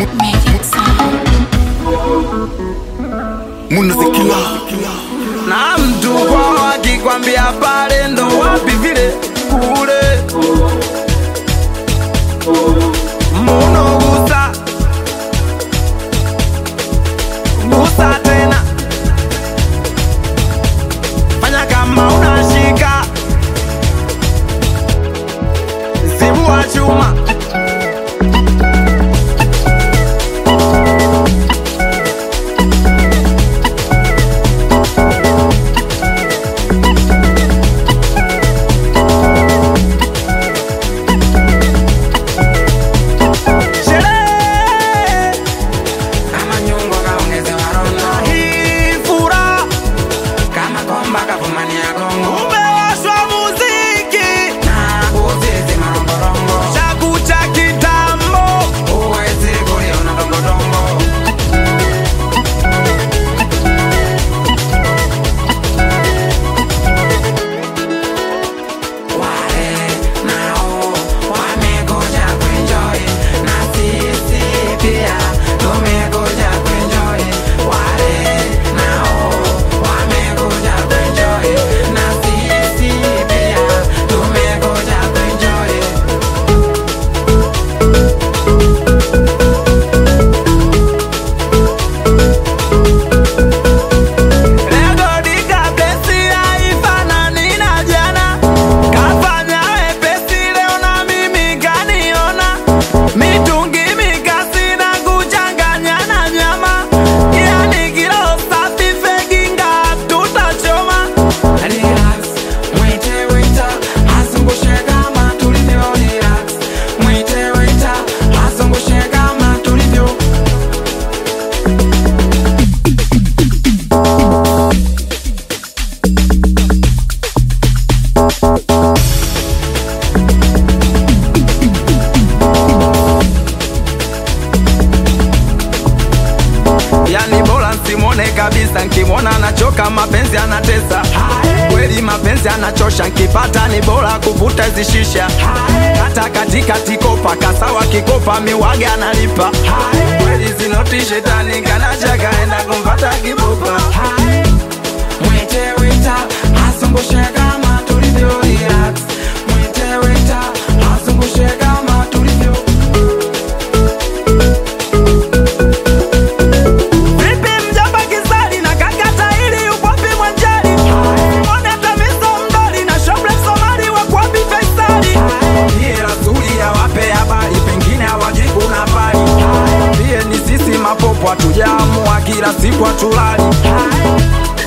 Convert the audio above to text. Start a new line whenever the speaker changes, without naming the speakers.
Munazikila
na mtu kwao akikwambia pale ndo wapi vile kule muno gusa gusa tena fanya kama unashika zibua chuma sherehe
kama nyungo kaongeze warondo
hii furaha
kama komba kavumania gongo
umewashwa muziki
na uzizi marongorongo
chaku cha kitambo
uwezi kuliona dongodongo wale nao wamekuja kuenjoy na sisi pia tumekuja kuenjoy wale nao wamekuja kuenjoy na sisi pia tumekuja kuenjoy
Lego dikablesi haifanani na jana kafanya wepesi leo na mimi kaniona mitungi mikasi na kuchanganya na nyama yani kilo safi feginga tutachoma
Relax, mwite waiter, azungushe kama tulivyo relax. Mwite waiter, azungushe kama tulivyo.
yani bora nsimwone kabisa nkimwona anachoka mapenzi anatesa kweli mapenzi anachosha nkipata ni bora kuvuta zishisha hata katika tikopa kasawa kikopa miwage analipa kweli zinoti shetani kanacha kaenda kumpata kibopa
Mwite waiter, azungushe kama tulivyo relax. Mwite waiter, azungushe kama tulivyo.
vipi mjomba kisali na kakata ili ukwapi mwanjali one tamiso mdoli na shoble somali wakwapi faisali iye rasuli awape habari pengine hawajui kuna pali iye ni sisi mapopo hatujaamua kila siku hatulali